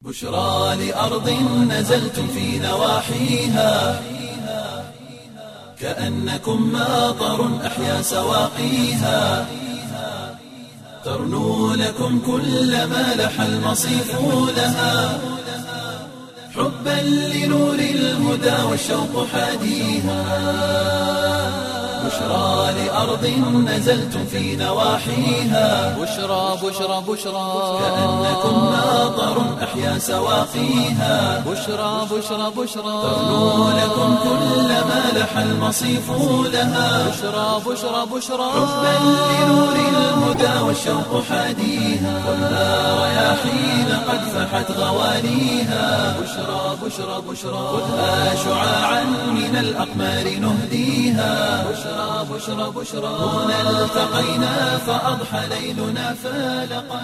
بشرى لأرض نزلتم في نواحيها كأنكم ماطر أحيا سواقيها ترنو لكم كل ما لح المصيف لها حبا لنور الهدى والشوق حاديها بشرى لأرض نزلتم في نواحيها بشرى بشرى بشرى كأنكم ماطر أحيا سواقيها بشرى بشرى بشرى ترنو لكم كل ما لح المصيف لها بشرى بشرى بشرى حبا لنور الهدى والشوق حاديها خذها رياحين قد فحت غواليها بشرى بشرى بشرى خذها شعاعا من الأقمار نهديها بشرى بشرى بشرى هنا التقينا فأضحى ليلنا فالقا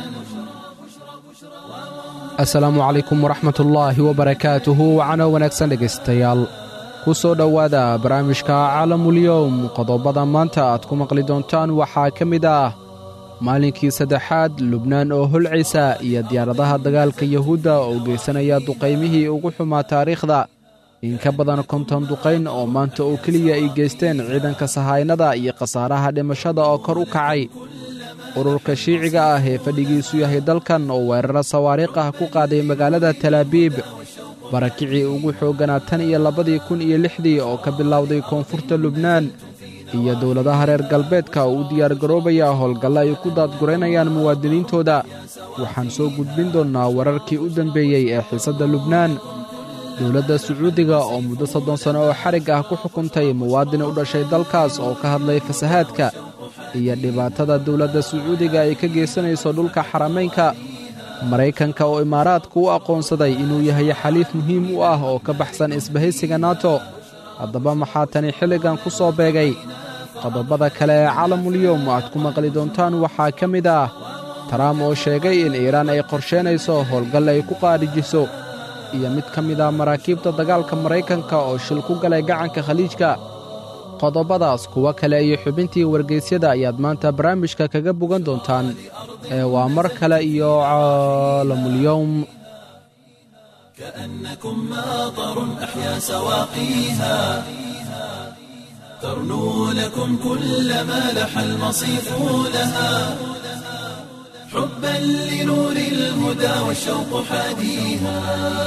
asalaamu calaykum waraxmatullaahi wabarakaatuhu wacano wanaagsan dhegaystayaal ku soo dhowaada barnaamijka caalamulyowm qodobada maanta aad ku maqli doontaan waxaa ka mid ah maalinkii saddexaad lubnaan oo holcaysa iyo diyaaradaha dagaalka yuhuudda oo geysanaya duqaymihii ugu xumaa taariikhda in ka badan konton duqayn oo maanta oo keliya ay geysteen ciidanka sahaynada iyo khasaaraha dhimashada oo kor u kacay ururka shiiciga ah ee fadhigiisu yahay dalkan oo weeraro sawaariikh ah ku qaaday magaalada talaabiib barakicii ugu xoogganaa tan iyo labadii kun iyo lixdii oo ka bilowday koonfurta lubnaan iyo dowladaha reer galbeedka oo u diyaargaroobaya howlgalla ay ku daadguraynayaan muwaadiniintooda waxaan soo gudbin doonnaa wararkii u dambeeyey ee xiisadda lubnaan dowladda sacuudiga oo muddo soddon sanno oo xarig ah ku xukuntay muwaadin u dhashay dalkaas oo ka hadlay fasahaadka iyo dhibaatada dowladda sacuudiga ay ka geysanayso dhulka xaramaynka maraykanka oo imaaraadka u aqoonsaday inuu yahay xaliif muhiim u ah oo ka baxsan isbahaysiga nato haddaba maxaa tani xilligan ku soo beegay qodobada kale ee caalamulyoom aad ku maqli doontaan waxaa ka mid ah taraam oo sheegay in iiraan ay qorsheynayso howlgal ay ku qaadhijiso iyo mid ka mid ah maraakiibta dagaalka maraykanka oo shil ku galay gacanka khaliijka qodobadaas kuwo kale iyo xubintii wargeysyada ayaad maanta barnaamijka kaga bogan doontaan ee waa mar kale iyo caalamulyowm كأنكم ماطر أحيا سواقيها ترنو لكم كل ما لح المصيف لها حبا لنور الهدى والشوق حاديها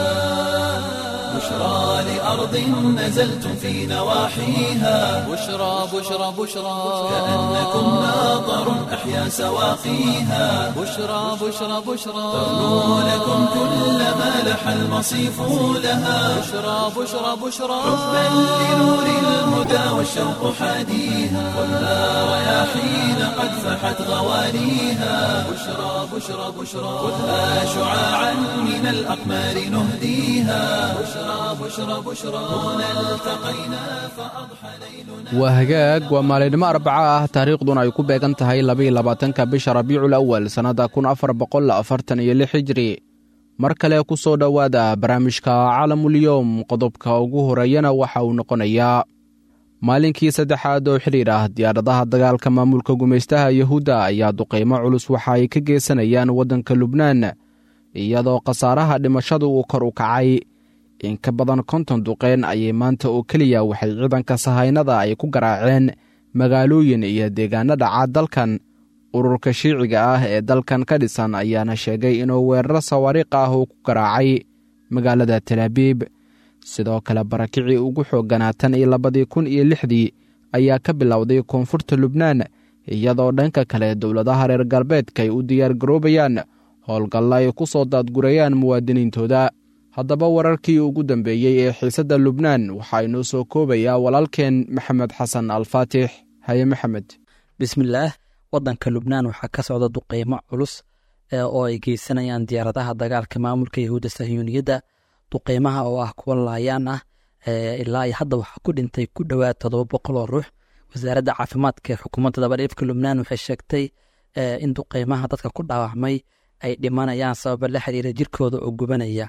بشرى لأرض نزلتم في نواحيها بشرى بشرى بشرى كأنكم ماطر أحيا سواقيها بشرى بشرى بشرى ترنو لكم كل ما لح المصيف لها بشرى بشرى بشرى حبا لنور الهدى والشوق حاديها خذها رياحين قد فحت غواليها بشرى بشرى بشرى خذها شعاعا من الأقمار نهديها بشرى بشرى بشرى هنا التقينا فأضحى ليلنا waa hagaag waa maalinimo arbaca ah taariikhduna ay ku beegan tahay labaiyolabaatanka bisha rabiicul awal sannadda kun afar boqol afartan iyo lix hijri mar kale ku soo dhowaada barnaamijka caalamulyowm qodobka ugu horeeyana waxa uu noqonayaa maalinkii saddexaad oo xidhiir ah diyaaradaha dagaalka maamulka gumaystaha yuhuudda ayaa duqaymo culus waxa ay ka geysanayaan waddanka lubnaan iyadoo khasaaraha dhimashadu uu kor u kacay in ka badan konton duqeyn ayay maanta oo keliya waxay ciidanka sahaynada ay ku garaaceen magaalooyin iyo deegaano dhaca dalkan ururka shiiciga ah ee dalkan ka dhisan ayaana sheegay inuu weeraro sawaariikh ah uu ku garaacay magaalada talaabiib sidoo kale barakicii ugu xoogganaa tan iyo labadii kun iyo lixdii ayaa ka bilowday koonfurta lubnaan iyadoo dhanka kale dowladaha reer galbeedka ay u diyaargaroobayaan howlgalla ay ku soo daadgurayaan muwaadiniintooda haddaba wararkii ugu dambeeyey ee xiisadda lubnaan waxaa inoo soo koobayaa walaalkeen maxamed xasan alfaatix haye maxamed bismillaah waddanka lubnaan waxaa ka socda duqeymo culus oo ay geysanayaan diyaaradaha dagaalka maamulka yahuudda sahyuuniyadda duqeymaha oo ah kuwa laayaan ah ilaa iyo hadda waxaa ku dhintay ku dhowaad todoba boqol oo ruux wasaaradda caafimaadka ee xukuumadda dabadhiifka lubnaan waxay sheegtay in duqeymaha dadka ku dhaawacmay ay dhimanayaan sababa la xiriira jirkooda oo gubanaya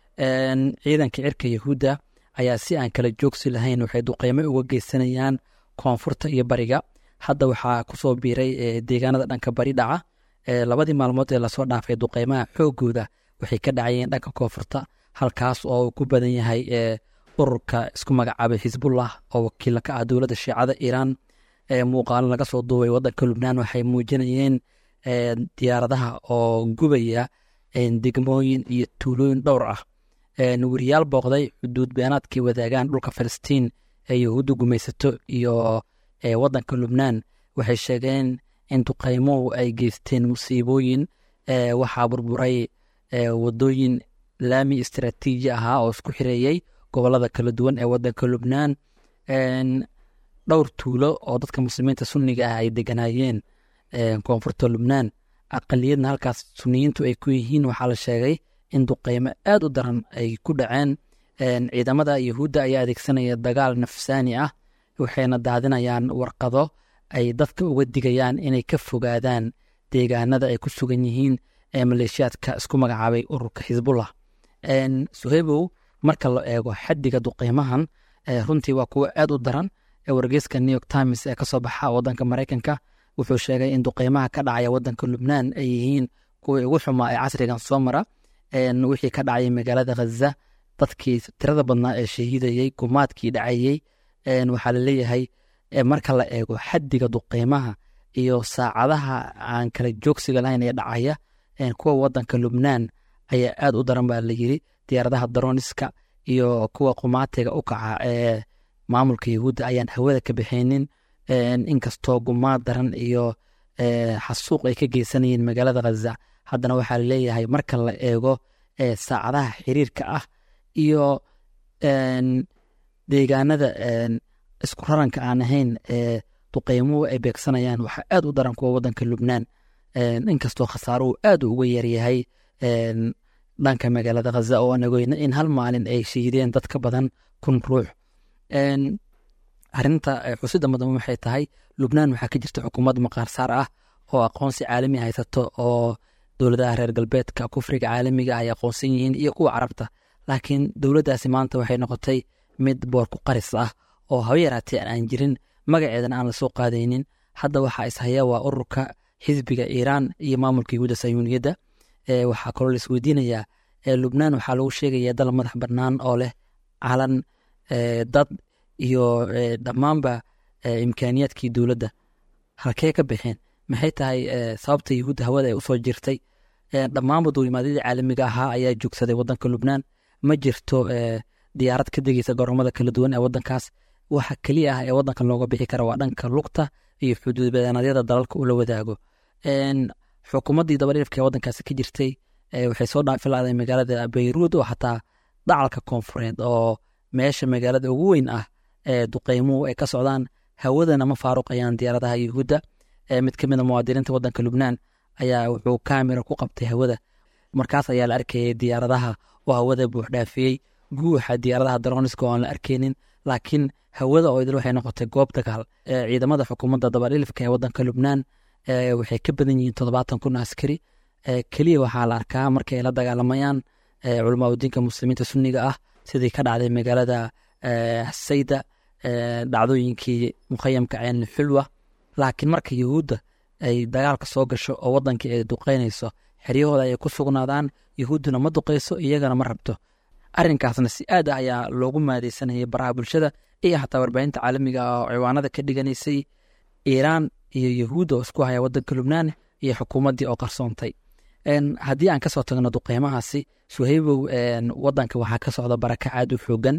ciidanka cirka yahuudda ayaa si aan kala joogsi lahayn waxay duqeymo uga geysanayaan koonfurta iyo bariga hadda waxaa kusoo biiray deegaanada dhanka bari dhaca labadii maalmood ee lasoo dhaafay duqeymaha xoogooda waxay ka dhacayeen dhanka koonfurta halkaas oo uu ku badan yahay ururka isku magacaabay xisbullah oo wakiila ka ah dowladda shiicada iiraan muuqaalo laga soo duubay wadanka lubnaan waxay muujinayeen diyaaradaha oo gubaya degmooyin iyo tuulooyin dhowr ah weriyaal booqday xuduud beenaadkay wadaagaan dhulka falastiin ee yahuudda gumaysato iyo wadanka lubnaan waxay sheegeen in duqaymuhu ay geysteen musiibooyin waxaa burburay wadooyin laami istaraatiiji ahaa oo isku xireeyey gobolada kala duwan ee wadanka lubnaan dhowr tuulo oo dadka muslimiinta sunniga ah ay deganaayeen koonfurta lubnaan aqaliyadna halkaas suniyiintu ay ku yihiin waxaa la sheegay in duqeymo aad u daran ay ku dhaceen ciidamada yahuudda ayaa adeegsanaya dagaal nafsaani ah waxayna daadinayaan warqado ay dadka uga digayaan inay ka fogaadaan deegaanada ay ku sugan yihiin ee maleeshiyaadka isku magacaabay ururka xisbullah suheybow marka la eego xaddiga duqeymahan runtii waa kuwo aad u daran wargeyska new york times ee kasoo baxa wadanka maraykanka wuxuu sheegay in duqeymaha ka dhacaya wadanka lubnaan ay yihiin kuwii ugu xumaa ee casrigan soo mara wixii ka dhacayay magaalada khaza dadkii tirada badnaa ee shahiidayey gumaadkii dhacayey waxaa laleeyahay marka la eego xaddiga duqeymaha iyo saacadaha aan kala joogsiga lahayn ee dhacaya kuwa wadanka lubnaan ayaa aad u daran baa layiri diyaaradaha daroniska iyo kuwa qumaatiga u kaca ee maamulka yahuudda ayaan hawada ka bixinin inkastoo gumaad daran iyo xasuuq ay ka geysanayeen magaalada khaza haddana waxaa laleeyahay marka la eego saacadaha xiriirka ah iyo deegaanada isku raranka aan ahayn ee duqeymuhu ay beegsanayaan waxaa aad u daran kuwa wadanka lubnaan inkastoo khasaaruhu aad uga yaryahay dhanka magaalada khaza oo aan ogeyn in hal maalin ay shahiideen dad ka badan kun ruux arinta xusida mudan waxay tahay lubnaan waxaa ka jirta xukuumad maqaarsaar ah oo aqoonsi caalami haysato oo dowladaha reer galbeedka kufriga caalamiga ay aqoonsan yihiin iyo kuwa carabta laakiin dowladdaasi maanta waxay noqotay mid boorku qaris ah oo haba yaraatee aan jirin magaceedana aan lasoo qaadaynin hadda waxaa ishaya waa ururka xisbiga iiraan iyo maamulka yahuudda sayuuniyadda waxaa kaloo laisweydiinayaa lubnaan waxaa lagu sheegaya dal madax bannaan oo leh calan dad iyo dhammaanba imkaaniyaadkii dowladda halkee ka baxeen maxay tahay sababta yahuudda hawada ay usoo jirtay dhammaanba duulimaadyadii caalamiga ahaa ayaa joogsaday wadanka lubnaan ma jirto diyaarad ka degeysa garoomada kala duwan ee wadankaas waxa keliya ah ee wadankan looga bixi kara waa dhanka lugta iyo xuduudbadanadyada dalalka uu la wadaago xukuumaddii dabadhiifka ee wadankaasi ka jirtay waxay soo dhaafilaaday magaalada bayruud oo xataa dacalka koonfureed oo meesha magaalada ugu weyn ah ee duqeymuhu ay ka socdaan hawadana ma faaruqayaan diyaaradaha yahuudda mid ka mida muwaadiniinta wadanka lubnaan ayaa wuxuu kamera ku qabtay hawada markaas ayaa la arkayay diyaaradaha oo hawada buuxdhaafiyey guuxa diyaaradaha daroniska oo aan la arkeynin laakiin hawada oo idil waxay noqotay goob dagaal ciidamada xukuumadda dabadhilifka ee wadanka lubnaan waxay ka badan yihiin toddobaatan kun askari keliya waxaa la arkaa markay la dagaalamayaan culamaauddiinka muslimiinta sunniga ah sidii ka dhacday magaalada sayda dhacdooyinkii mukhayamka ceen xulwa laakiin marka yahuudda ay dagaalka soo gasho oo wadankii ay duqeynayso xeryahooda ay ku sugnaadaan yahuudduna ma duqeyso iyagana ma rabto arrinkaasna si aad ah ayaa loogu maadeysanayay baraha bulshada iyo xataa warbaahinta caalamiga ah oo ciwaanada ka dhiganaysay iiraan iyo yahuudda oo isku haya wadanka lubnaan iyo xukuumaddii oo qarsoontay haddii aan kasoo tagno duqeymahaasi suhaybow wadanka waxaa ka socda baraka aad u xoogan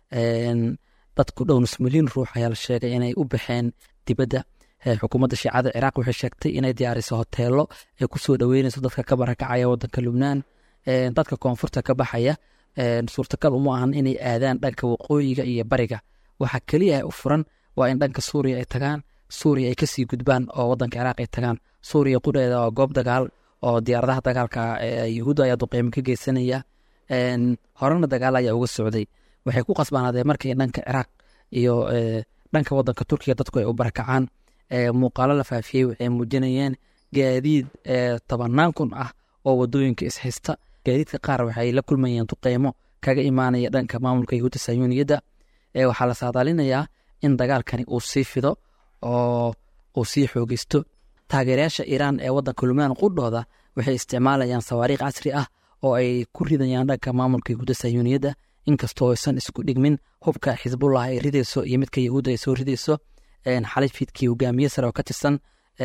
dadku dhow nus milyan ruux ayaa la sheegay inay u baxeen dibadda xukuumadda shiicada ciraaq waxay sheegtay inay diyaariso hoteelo ay kusoo dhoweynayso dadka ka barakacaya wadanka lubnaan dadka koonfurta ka baxaya suurtagal uma ahan inay aadaan dhanka waqooyiga iyo bariga waxa keliya u furan waa in dhanka suuriya ay tagaan suuriya ay kasii gudbaan oo wadanka ciraaq ay tagaan suuriya qudheeda waa goob dagaal oo diyaaradaha dagaalka yahuudda ayaa duqeymo ka geysanaya horena dagaal ayaa uga socday waxay ku qasbaanaadeen markay dhanka ciraaq iyo dhanka wadanka turkiga dadku ay u barakacaan muuqaalo la faafiyey waxay muujinayeen gaadiid tobanaan kun ah oo wadooyinka ishaysta gaadiidka qaar waxay la kulmayeen duqeymo kaga imaanaya dhanka maamulka yahuudda sayuuniyadda waxaa la saadaalinayaa in dagaalkani uu sii fido oo uu sii xoogeysto taageerayaasha iiraan ee wadanka lubnaan qudhooda waxay isticmaalayaan sawaariikh casri ah oo ay ku ridayaan dhanka maamulka yahuudda sayuuniyadda inkastoo aysan isku dhigmin hubka xisbullah ay ridayso iyo midka yahuudda ay soo ridayso xalay fiidkii hogaamiye sare oo ka tirsan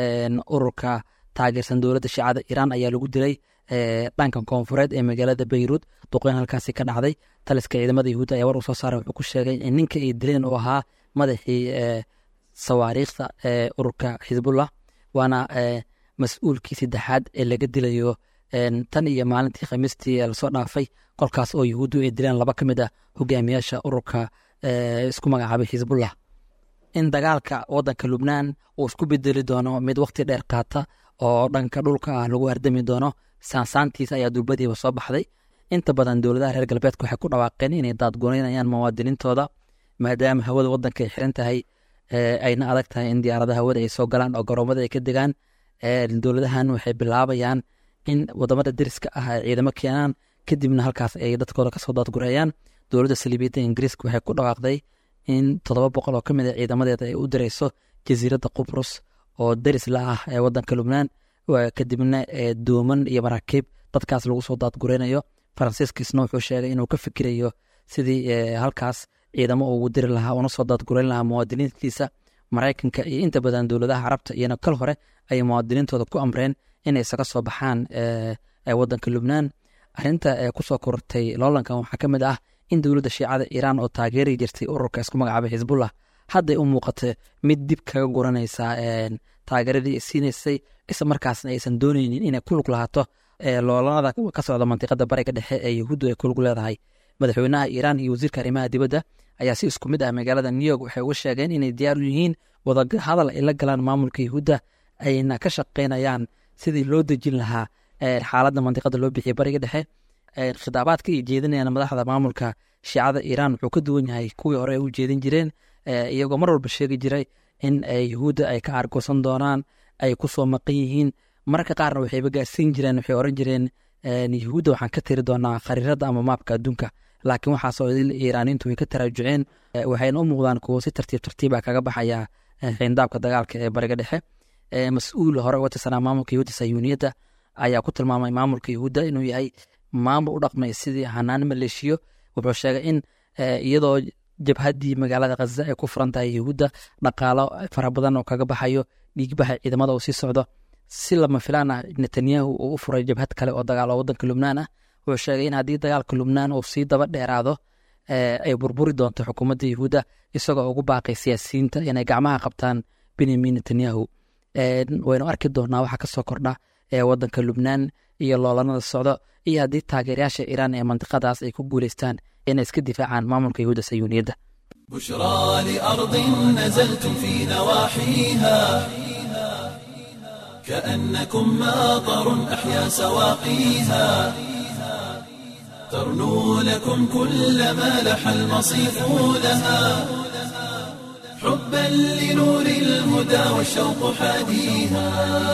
ururka taageersan dowladda shiicada iiraan ayaa lagu dilay dhanka koonfureed ee magaalada beyruud duqeyn halkaasi ka dhacday taliska ciidamada yahuudda ayaa war uu soo saaray wuxuu ku sheegay in ninka ay dileen uu ahaa madaxii sawaariikhda ee ururka xisbullah waana mas-uulkii saddexaad ee laga dilayo tan iyo maalintii khamiistii lasoo dhaafay kolkaas oo yahuuddu ay dileen laba ka mid ah hogaamiyaasha ururka isku magacaabay xisbullah in dagaalka wadanka lubnaan uu isku bedeli doono mid waqti dheer qaata oo dhanka dhulka ah lagu hardami doono saansaantiisa ayaa durbadiiba soo baxday inta badan dowladaha reer galbeedka waxay ku dhawaaqeen inay daadgonaynayaan muwaadiniintooda maadaama hawada wadanka ay xiran tahay ayna adag tahay in diyaaradaha hawada ay soo galaan oo garoomada ay ka degaan dowladahan waxay bilaabayaan in wadamada deriska ah ay ciidamo keenaan kadibna halkaas ay dadkooda kasoo daadgureeyaan dowladda saliibiyadda ingiriiska waxay ku dhawaaqday in toddoba boqol oo ka mid a ciidamadeeda ay u direyso jasiiradda qubrus oo deris la ah ee wadanka lubnaan kadibna dooman iyo maraakiib dadkaas lagu soo daadgureynayo faransiiskiisna wuxuu sheegay inuu ka fikirayo sidii halkaas ciidamo ugu diri lahaa una soo daadgureyn lahaa muwaadiniintiisa maraykanka iyo inta badan dowladaha carabta iyona kal hore ayay muwaadiniintooda ku amreen inay isaga soo baxaan wadanka lubnaan arinta kusoo kortay loolankan waxaa ka mid ah in dowladda shiicada iiraan oo taageeri jirtay ururka isku magacaabay xisbullah hadday u muuqata mid dib kaga guranaysa taageeradii ay siinaysay isla markaasna aysan dooneynin inay ku lug lahaato loolanada ka socda mantiqada bariga dhexe ee yahuuddu ay ku lug leedahay madaxweynaha iiraan iyo wasiirka arrimaha dibadda ayaa si isku mid ah magaalada new york waxay uga sheegeen inay diyaar u yihiin wadahadal ay la galaan maamulka yahuudda ayna ka shaqeynayaan sidii loo dejin lahaa xaaladda mantiqada loo bixiyay bariga dhexe khitaabaadka ay jeedinayaan madaxda maamulka shiicada iiraan wuxuu ka duwan yahay kuwii hore ay u jeedin jireen iyagoo mar walba sheegi jiray in yahuudda ay ka argoosan doonaan ay ku soo maqan yihiin mararka qaarna waxayba gaarsiin jireen waxay oran jireen yahuudda waxaan ka tiri doonaa khariirada ama maabka adduunka laakiin waxaasoo iiraaniintu way ka taraajuceen waxayna u muuqdaan kuwo si tartiib tartiiba kaga baxaya xindaabka dagaalka ee bariga dhexe mas-uul hore uga tirsanaa maamulka yahuudda sayuuniyadda ayaa ku tilmaamay maamulka yahuudda inuu yahay maamul u dhaqmay sidii hanaan maleeshiyo wuxuu sheegay in iyadoo jabhaddii magaalada khaza ay ku furan tahay yahuudda dhaqaalo fara badan oo kaga baxayo dhiigbaxa ciidamada uu sii socdo si lama filaan ah netanyahu uu u furay jabhad kale oo dagaal oo wadanka lubnaan ah wuxuu sheegay in haddii dagaalka lubnaan uu sii daba dheeraado ay burburi doonto xukuumadda yahuudda isagoo ugu baaqay siyaasiyiinta inay gacmaha qabtaan benyamin netanyahu waynu arki doonaa waxaa kasoo kordha ee wadanka lubnaan iyo loolanada socdo iyo haddii taageerayaasha iiraan ee mantiqadaas ay ku guuleystaan inay iska difaacaan maamulka yahuudda sayuuniyadda بشرى لأرض نزلتم في نواحيها كأنكم ماطر أحيا سواقيها ترنو لكم كل ما لح المصيف لها حبا لنور الهدى والشوق حاديها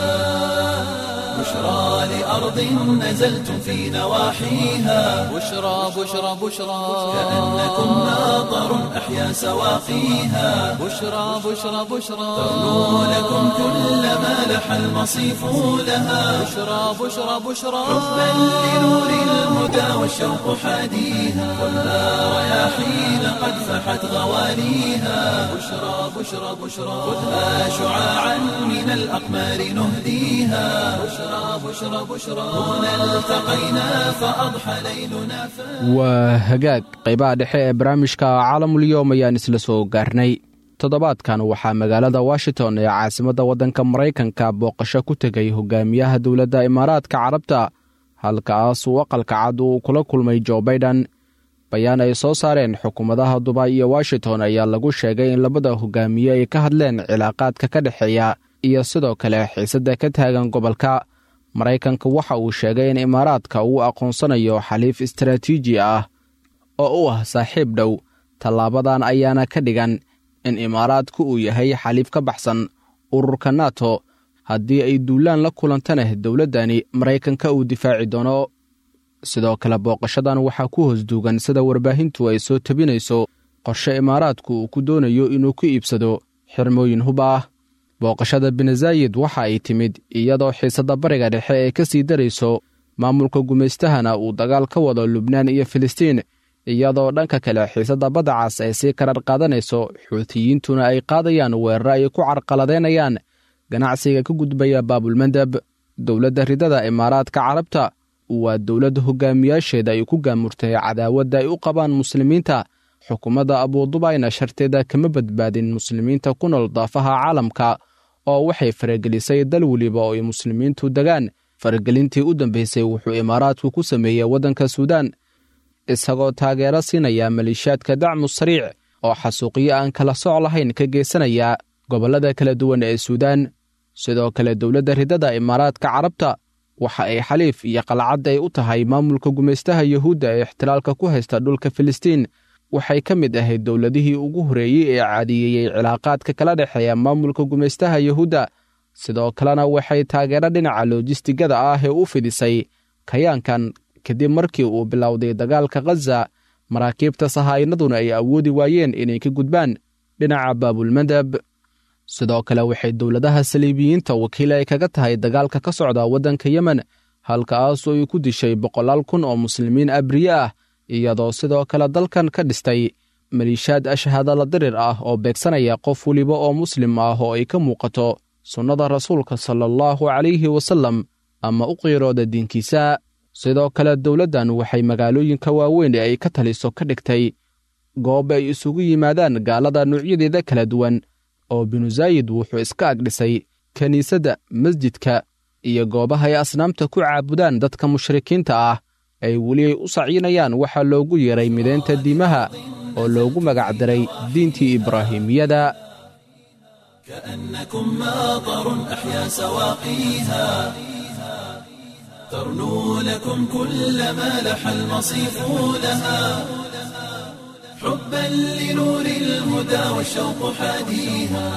بشرى لأرض نزلتم في نواحيها بشرى بشرى بشرى كأنكم ماطر أحيا سواقيها بشرى بشرى بشرى ترنو لكم كل ما لح المصيف لها بشرى بشرى بشرى حبا لنور الهدى والشوق حاديها خذها رياحين قد فحت غواليها بشرى بشرى بشرى خذها شعاعا من الأقمار نهديها بشرى بشرى بشرى هنا التقينا فأضحى ليلنا فاتح waa hagaag qaybaha dhexe ee barnaamijka caalamulyoom ayaan isla soo gaarnay toddobaadkan waxaa magaalada washington ee caasimadda waddanka maraykanka booqasho ku tegay hogaamiyaha dowladda imaaraadka carabta halkaas uu aqalka cad uu kula kulmay jo baiden bayaan ay soo saareen xukuumadaha dubay iyo washington ayaa lagu sheegay in labada hogaamiye ay ka hadleen cilaaqaadka ka dhexeeya iyo sidoo kale xiisadda ka taagan gobolka maraykanka waxa uu sheegay in imaaraadka uu aqoonsanayo xaliif istaraatiiji ah oo u ah saaxiib dhow tallaabadan ayaana ka dhigan in imaaraadku uu yahay xaliif ka baxsan ururka nato haddii ay duulaan la kulantana dowladdani maraykanka uu difaaci doono sidoo kale booqashadan waxaa ku hoos duugan sida warbaahintu ay soo tabinayso qorshe imaaraadku uu ku doonayo inuu ku iibsado xirmooyin hub ah booqashada benazayid waxa ay timid iyadoo xiisadda bariga dhexe ee ka sii darayso maamulka gumaystahana uu dagaal ka wado lubnaan iyo filistiin iyadoo dhanka kale xiisadda badda cas ay sii karar qaadanayso xuutiyiintuna ay qaadayaan weeraro ay ku carqaladeynayaan ganacsiga ka gudbaya baabulmandab dowladda ridada imaaraadka carabta waa dowladda hogaamiyaasheeda ay ku gaamurtay cadaawadda ay u qabaan muslimiinta xukuumadda abuudubayna sharteeda kama badbaadin muslimiinta ku nool daafaha caalamka oo waxay faragelisay dal weliba oo ay muslimiintu degaan faragelintii u dambaysay wuxuu imaaraadku ku sameeyey waddanka suudaan isagoo taageero siinaya maleeshiyaadka dacmu sariic oo xasuuqyo aan kala soc lahayn ka geysanaya gobollada kala duwan ee suudaan sidoo kale dowladda ridada imaaraadka carabta waxa ay xaliif iyo qalcad ay u tahay maamulka gumaystaha yuhuudda ee ixtilaalka ku haysta dhulka filistiin waxay ka mid ahayd dowladihii ugu horreeyey ee caadiyeeyey cilaaqaadka kala dhexeeya maamulka gumaystaha yuhuudda sidoo kalena waxay taageero dhinaca loojistigada ah ee u fidisay kayaankan kadib markii uu bilowday dagaalka khaza maraakiibta sahaa'inaduna ay awoodi waayeen inay ka gudbaan dhinaca baabulmandab sidoo kale waxay dowladaha saliibiyiinta wakiil ay kaga tahay dagaalka ka socda waddanka yemen halkaasoo ay ku dishay boqolaal kun oo muslimiin abriye ah iyadoo sidoo kale dalkan ka dhistay maliishaad ashhadala dirir ah oo beegsanaya qof weliba oo muslim ah oo ay ka muuqato sunnada rasuulka sala allahu calayhi wasallam ama u qiirooda diinkiisa sidoo kale dowladdan waxay magaalooyinka waaweyn ee ay ka taliso ka dhigtay goob ay isugu yimaadaan gaalada nuucyadeeda kala duwan oo binu zaayid wuxuu iska agdhisay kiniisadda masjidka iyo goobaha ay asnaamta ku caabudaan dadka mushrikiinta ah ay weli ay u sacyinayaan waxaa loogu yeeray midaynta diimaha oo loogu magacdaray diintii ibraahimiyada كأنكم ماطر أحيا سواقيها ترنو لكم كل ما لح المصيف لها حبا لنور الهدى والشوق حاديها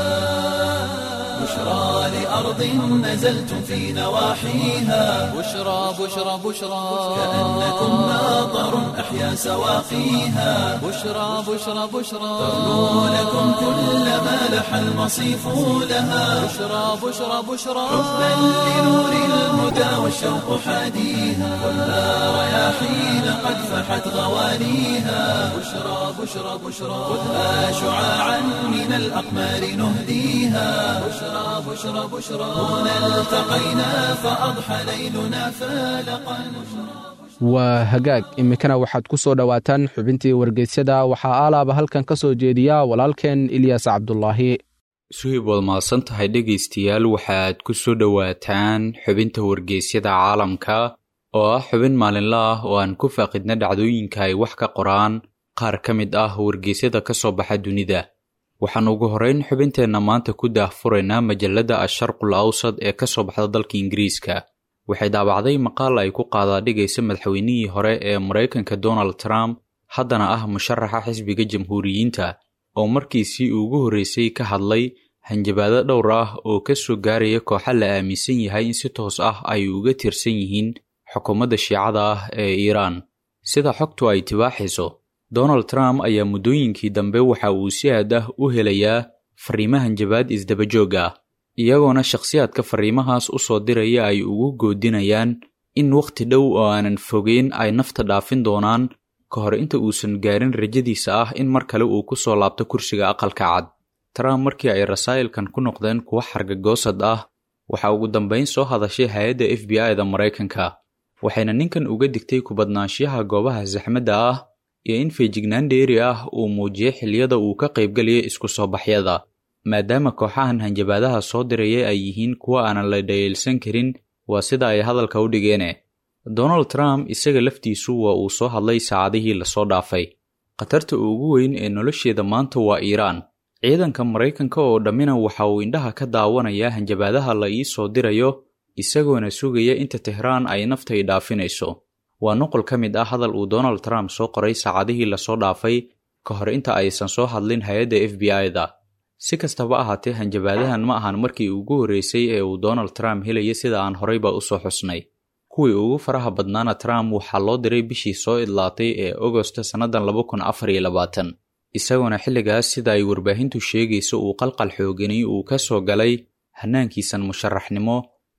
بشرى لأرض نزلتم في نواحيها بشرى بشرى بشرى كأنكم ماطر أحيا سواقيها بشرى بشرى بشرى ترنو لكم كل ما لح المصيف لها بشرى بشرى بشرى حبا لنور الهدى والشوق حاديها كلها رياحين قد فحت غوانيها بشرى بشرى بشرى خذها شعاعا من الأقمار نهديها بشرى بشرى بشرى هنا التقينا فأضحى ليلنا فالقا waa hagaag iminkana waxaad ku soo dhowaataan xubintii wargeysyada waxaa aalaaba halkan ka soo jeediya walaalkeen ilyas cabdulaahi suhib waad mahadsan tahay dhegaystayaal waxaad ku soo dhowaataan xubinta wargeysyada caalamka oo ah xubin maalinle ah oo aan ku faaqidna dhacdooyinka ay wax ka qoraan qaar ka mid ah wargeysyada ka soo baxa dunida waxaan ugu horrayn xubinteenna maanta ku daahfuraynaa majalladda asharqul awsad ee ka soo baxda dalka ingiriiska waxay daabacday maqaal ay ku qaadaadhigaysa madaxweynihii hore ee maraykanka donald trump haddana ah musharaxa xisbiga jamhuuriyiinta oo markiisii ugu horreysay ka hadlay hanjabaado dhowr ah oo ka soo gaaraya kooxa la aaminsan yahay in si toos ah ay uga tirsan yihiin xukuumadda shiicada ah ee iiraan sida xogtu ay tibaaxayso donald trump ayaa muddooyinkii dambe waxa uu si aad ah u helayaa fariimo hanjabaad isdabajoog ah iyagoona shakhsiyaadka fariimahaas u soo diraya ay ugu goodinayaan in wakhti dhow oo aanan fogeyn ay nafta dhaafin doonaan ka hor inta uusan gaarin rajadiisa ah in mar kale uu ku soo laabto kursiga aqalka cad trump markii ay rasaa'ilkan ku noqdeen kuwa xargagoosad ah waxaa ugu dambayn soo hadashay hay-adda f b i da maraykanka waxayna ninkan uga digtay kubadnaanshiyaha goobaha saxmadda ah iyo in feejignaan dheeri ah uu muujiyay xilliyada uu ka qaybgelaya isku soo baxyada maadaama kooxahan hanjabaadaha soo diraya ay yihiin kuwa aanan la dhayeelsan karin waa sida ay hadalka u dhigeene donald trump isaga laftiisu waa uu soo hadlay saacadihii lasoo dhaafay khatarta ugu weyn ee nolosheeda maanta waa iiraan ciidanka maraykanka oo dhammina waxa uu indhaha ka daawanayaa hanjabaadaha la ii soo dirayo isagoona sugaya inta tehraan ay naftay dhaafinayso waa nuqol ka mid ah hadal uu donald trump soo qoray saacadihii lasoo dhaafay ka hor inta aysan soo hadlin hay-adda f b i-da si kastaba ahaatee hanjabaadahan ma ahan markii ugu horreysay ee uu donald trump helaya sida aan horeyba u soo xusnay kuwii ugu faraha badnaana trump waxaa loo diray bishii soo idlaatay ee agosto sannadan laba kun afar iyo labaatan isagoona xilligaas sida ay warbaahintu sheegayso uu qalqal xoogani uu ka soo galay hannaankiisan musharaxnimo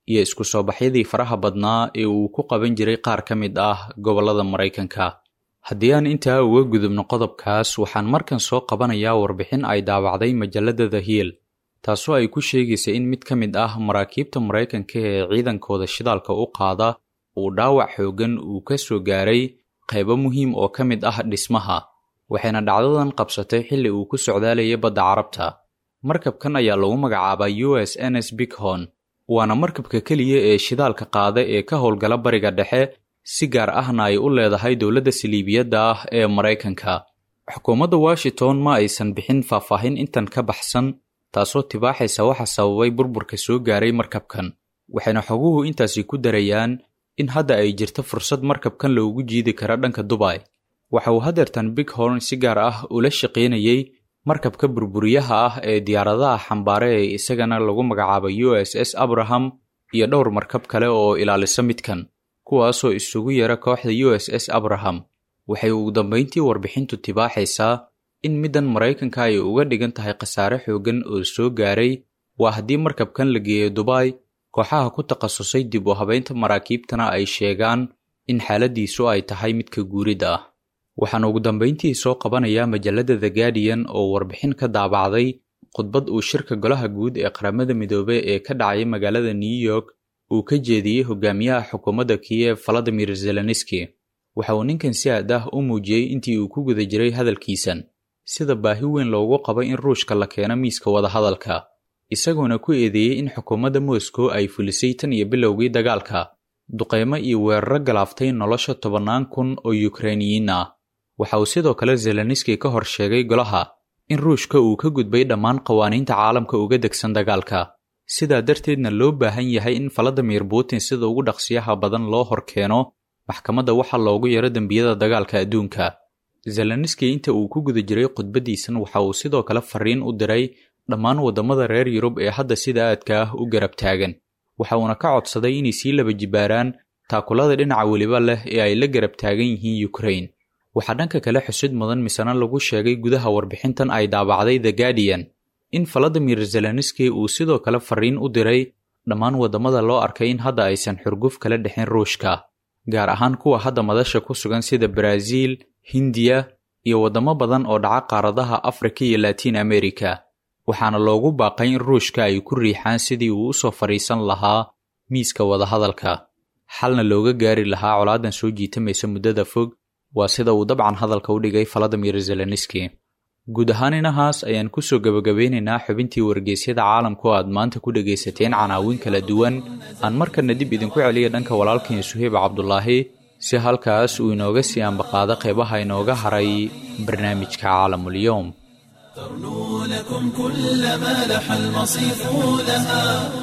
iyo isku soo baxyadii faraha badnaa ee uu ku qaban jiray qaar ka mid ah gobollada maraykanka haddii aan intaa uga gudubno qodobkaas waxaan markan soo qabanayaa warbixin ay daawacday majalladda the hill taasoo ay ku sheegaysa in mid ka mid ah maraakiibta maraykanka ee ciidankooda shidaalka u qaada uu dhaawac xooggan uu ka soo gaaray qaybo muhiim oo ka mid ah dhismaha waxayna dhacdadan qabsatay xilli uu ku socdaalayay badda carabta markabkan ayaa lagu magacaabaa u s n s bighorn waana markabka keliya ee shidaalka qaada ee ka howlgala bariga dhexe si gaar ahna ay u leedahay dowladda saliibiyadda ah ee maraykanka xukuumadda washington ma aysan bixin faahfaahin intan ka baxsan taasoo tibaaxaysa waxa sababay burburka soo gaaray markabkan waxayna xoguhu intaasi ku darayaan in hadda ay jirto fursad markabkan loogu jiidi kara dhanka dubay waxa uu hadeertan bighorn si gaar ah ula shaqaynayey markabka burburiyaha ah ee diyaaradaha xambaare ee isagana lagu magacaabo u s s abraham iyo dhowr markab kale oo ilaalisa midkan kuwaasoo isugu yara kooxda u s s abraham waxay ugu dambayntii warbixintu tibaaxaysaa in middan maraykanka ay uga dhigan tahay khasaare xooggan oo soo gaaray waa haddii markabkan la geeyo dubay kooxaha ku takhasusay dib u habaynta maraakiibtana ay sheegaan in xaaladiisu ay tahay midka guuridda ah waxaan ugu dambayntii soo qabanayaa majalladda the guardian oo warbixin ka daabacday khudbad uu shirka golaha guud ee qaramada midoobey ee ka dhacay magaalada new york uu ka jeediyey hogaamiyaha xukuumadda kiyev valadimir zelenski waxa uu ninkan si aad ah u muujiyey intii uu ku guda jiray hadalkiisan sida baahi weyn loogu qabo in ruushka la keeno miiska wadahadalka isagoona ku eedeeyey in xukuumadda moscow ay fulisay tan iyo bilowgii dagaalka duqaymo iyo weeraro galaaftay nolosha tobannaan kun oo yukrainiyiin ah waxa uu sidoo kale zelenski ka hor sheegay golaha in ruushka uu ka gudbay dhammaan qawaaniinta caalamka uga degsan dagaalka sidaa darteedna loo baahan yahay in valadimir putin sida ugu dhaqsiyaha badan loo hor keeno maxkamadda waxa loogu yaro dembiyada dagaalka adduunka zelenski inta uu ku guda jiray khudbaddiisan waxa uu sidoo kale fariin u diray dhammaan waddamada reer yurub ee hadda sida aadka ah u garab taagan waxa uuna ka codsaday inay sii laba jibaaraan taakulada dhinaca weliba leh ee ay la garab taagan yihiin yukrain waxaa dhanka kale xusid mudan misena lagu sheegay gudaha warbixintan ay daabacday the guardian in valadimir zelenski uu sidoo kale fariin u diray dhammaan waddamada loo arkay in hadda aysan xurguf kala dhexin ruushka gaar ahaan kuwa hadda madasha ku sugan sida baraaziil hindiya iyo waddamo badan oo dhaca qaaradaha afrika iyo latiin america waxaana loogu baaqay in ruushka ay ku riixaan sidii uu u soo fadhiisan lahaa miiska wadahadalka xalna looga gaari lahaa colaadan soo jiitamaysa muddada fog waa sida uu dabcan hadalka u dhigay valadimir zelenski guud ahaan inahaas ayaan kusoo gebagabeynaynaa xubintii wargeysyada caalamku aad maanta ku dhegaysateen canaawin kala duwan aan markana dib idinku celiya dhanka walaalkeen suheyb cabdulaahi si halkaas uu inooga sii ambaqaado qeybaha inooga haray barnaamijka caalamulyoom ترنو لكم كل ما لح المصيف لها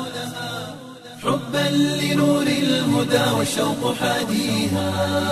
حبا لنور الهدى والشوق حاديها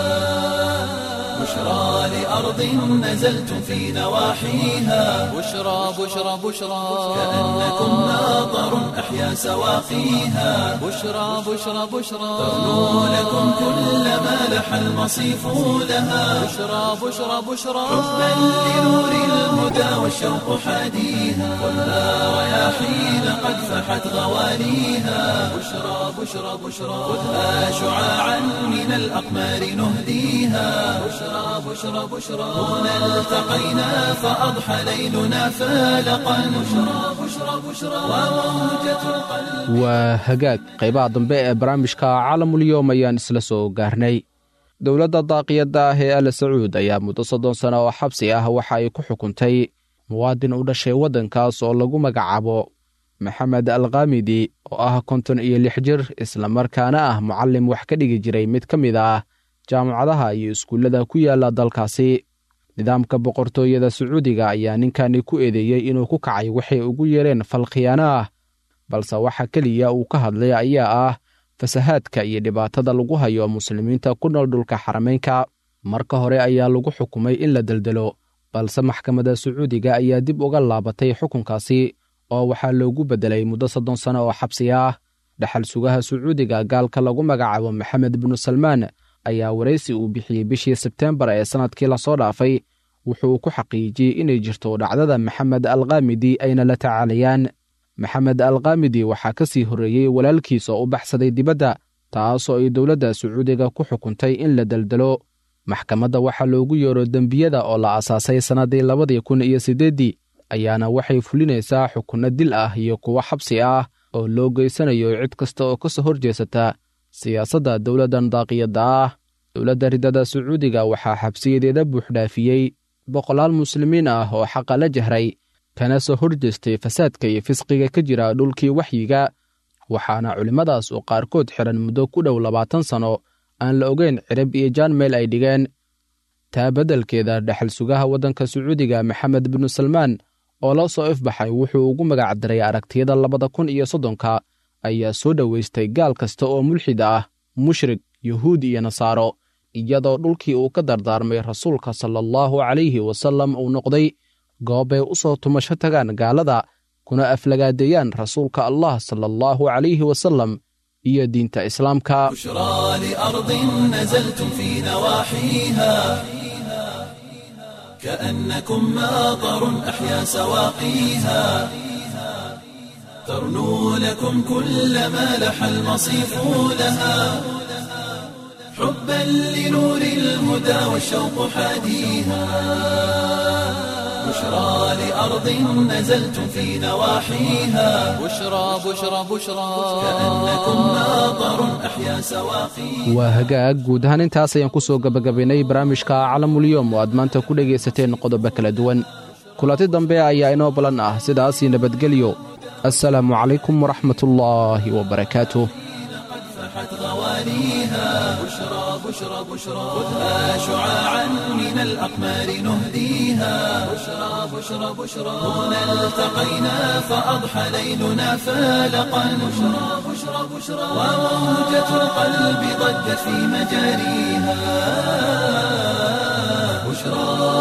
بشرى لأرض نزلتم في نواحيها بشرى بشرى بشرى كأنكم ناظر أحيا سواقيها بشرى بشرى بشرى ترنو لكم كل ما لح المصيف لها بشرى بشرى بشرى حبا لنور الهدى والشوق حاديها ولا رياحين قد فحت غواليها بشرى بشرى بشرى خذها شعاعا من الأقمار نهديها بشرى بشرى بشرى هنا التقينا فأضحى ليلنا فالقا بشرى بشرى بشرى وموجة القلب waa hagaag qaybaha dambe ee barnaamijka caalamulyoom ayaan isla soo gaarnay dowladda daaqiyadda ah ee al sacuud ayaa muddo soddon sano oo xabsi ah waxa ay ku xukuntay muwaadin u dhashay waddankaas oo lagu magacaabo maxamed alkhamidi oo ah konton iyo lix jir islamarkaana ah mucallim wax ka dhigi jiray mid ka mid ah jaamacadaha iyo iskuullada ku yaala dalkaasi nidaamka boqortooyada sacuudiga ayaa ninkani ku eedeeyey inuu ku kacay waxay ugu yeereen fal khiyaano ah balse waxa keliya uu ka hadlay ayaa ah fasahaadka iyo dhibaatada lagu hayo muslimiinta ku nool dhulka xarameynka marka hore ayaa lagu xukumay in la deldelo balse maxkamadda sacuudiga ayaa dib uga laabatay xukunkaasi oo waxaa loogu beddelay muddo soddon sano oo xabsi ah dhaxal sugaha sacuudiga gaalka lagu magacaabo maxamed binu salmaan ayaa waraysi uu bixiyey bishii sebteembar ee sannadkii lasoo dhaafay wuxuu ku xaqiijiyey inay jirto dhacdada maxamed alkhamidi ayna la tacaalayaan maxamed alkamidi waxaa ka sii horreeyey walaalkiis oo u baxsaday dibadda taasoo ay dowladda sacuudiga ku xukuntay in la deldelo maxkamadda waxaa loogu yeero dembiyada oo la asaasay sannaddii labadii kun iyo siddeeddii ayaana waxay fulinaysaa xukunno dil ah iyo kuwo xabsi ah oo loo geysanayo cid kasta oo ka soo hor jeesata siyaasadda dowladdan daaqiyadda ah dowladda riddada sacuudiga waxaa xabsiyadeeda buuxdhaafiyey boqolaal muslimiin ah oo xaqa la jahray kana soo hor jeestay fasaadka iyo fisqiga ka jira dhulkii waxyiga waxaana culimmadaas oo qaarkood xidhan muddo ku dhow labaatan sanno aan la ogeyn cirib iyo jaan meel ay dhigeen taa beddelkeeda dhexal sugaha waddanka sacuudiga maxamed binu salmaan oo la soo ifbaxay wuxuu ugu magac daray aragtiyada labada kun iyo soddonka ayaa soo dhowaystay gaal kasta oo mulxid ah mushrik yuhuud iyo nasaaro iyadoo dhulkii uu ka dardaarmay rasuulka sala allahu calayhi wasallam uu noqday goobbay u soo tumasho tagaan gaalada kuna aflagaadeeyaan rasuulka allah sala allahu calayhi wasallam iyo diinta islaamka بشرى لأرض نزلتم في نواحيها كأنكم ماطر أحيا سواقيها ترنو لكم كل ما لح المصيف لها حبا لنور الهدى والشوق حاديها بشرى لأرض نزلتم في نواحيها بشرى بشرى بشرى كأنكم ماطر أحيا سواقيها waa hagaag guud ahaan intaas ayaan ku soo gebagabaynay barnaamijka calamulyoom oo aad maanta ku dhegaysateen qodobo kala duwan kulanti dambe ayaa inoo balan ah sidaasii nabadgelyo assalaamu calaykum waraxmatullaahi wabarakaatuh فحت غوانيها بشرى بشرى بشرى خذها شعاعا من الأقمار نهديها بشرى بشرى بشرى هنا التقينا فأضحى ليلنا فالقا بشرى بشرى بشرى وموجة القلب ضجت في مجاريها بشرى